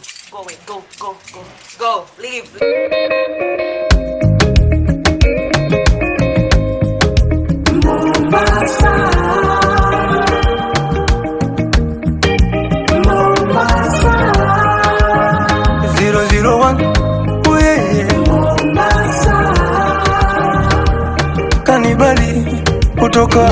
leave. Go away. Go, go, go, go. Leave. Zero zero one, oh yeah, yeah. Kanibali kutoka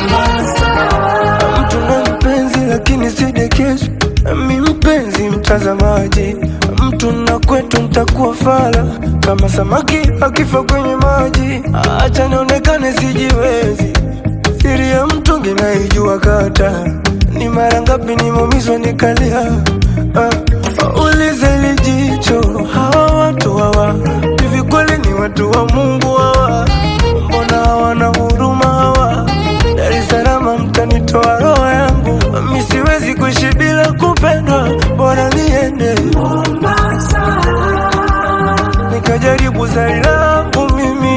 mtu na mpenzi, lakini sidekezo mi mpenzi mtazamaji, mtu na kwetu ntakuwa fala kama samaki akifa kwenye maji. Acha nionekane sijiwezi, siri ya mtungi naijua kata ni mara ngapi nimeumizwa nikalia. Ah, ulize lijicho hawa watu hawa hivi kweli ni watu wa Mungu hawa? Mbona hawana huruma hawa? Dar es Salaam mtanitoa roho yangu, mi siwezi kuishi bila kupendwa, bora niende nikajaribu zari langu mimi,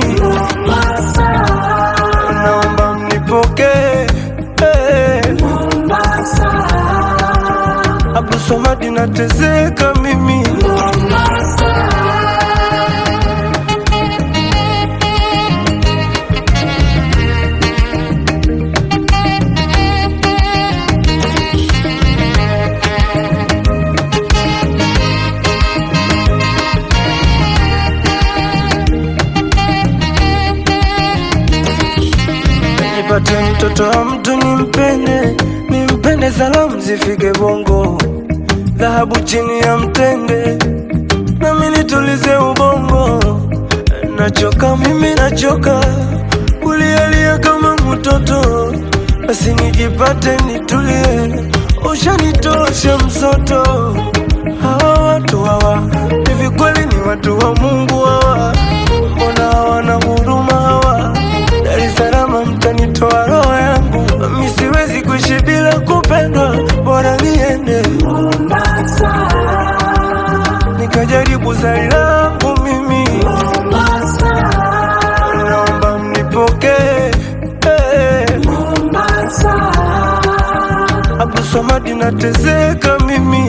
naomba mnipokee hey. Abdul Somad nateseka mimi nipate mtoto wa mtu nimpende, nimpende, salamu zifike Bongo, dhahabu chini ya mtende, nami nitulize ubongo. Nachoka mimi, nachoka kulialia kama mtoto, basi nijipate nitulie, ushanitosha msoto. Hawa watu hawa hivi kweli ni watu wa Mungu hawa? Mbona hawana huruma hawa? Dar es Salaam mtanitoa roho yangu, mi siwezi kuishi bila kupendwa, bora niende nikajaribu zari langu mimi, naomba mnipokee hey. Abdul Somad nateseka mimi